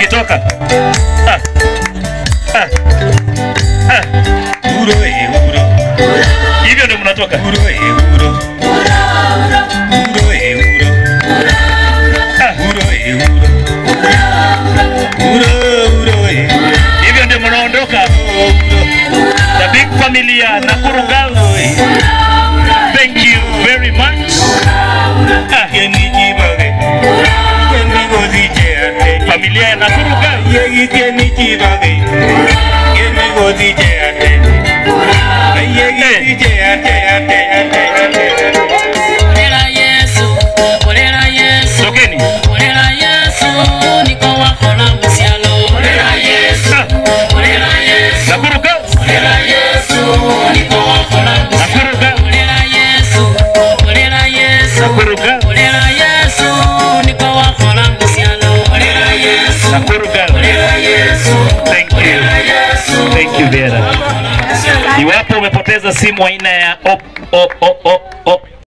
toka. Ah. Ah. Ah. Uro e uro, Hivyo ndio mnatoka. uro e uro. Uro e uro. Ah. Uro e uro. Uro, uro e uro. Hivyo ndio mnaondoka. The big family ya Nakuru Girls. Thank you very much. Ah. Yeni jibage. Yeni gozi jeate. Familia ya Nakuru Girls. Yegi yeni jibage. Yeni gozi jeate. Yegi jeate, ate, ate, ate. Orera Yesu, orera Yesu, Tokeni. orera Yesu, niko wakola musialo. Orera Yesu, Ah. orera Yesu, Nakuru Girls. orera Yesu, niko wakola musialo. Nakuru Girls. Orera Yesu, orera Yesu, Nakuru Girls. orera Yesu, niko wakola musialo. Orera Yesu, Nakuru Girls. orera Yesu, Thank you. orera Yesu. Thank you Vera. Iwapo umepoteza simu aina ya op, op, op, op, op,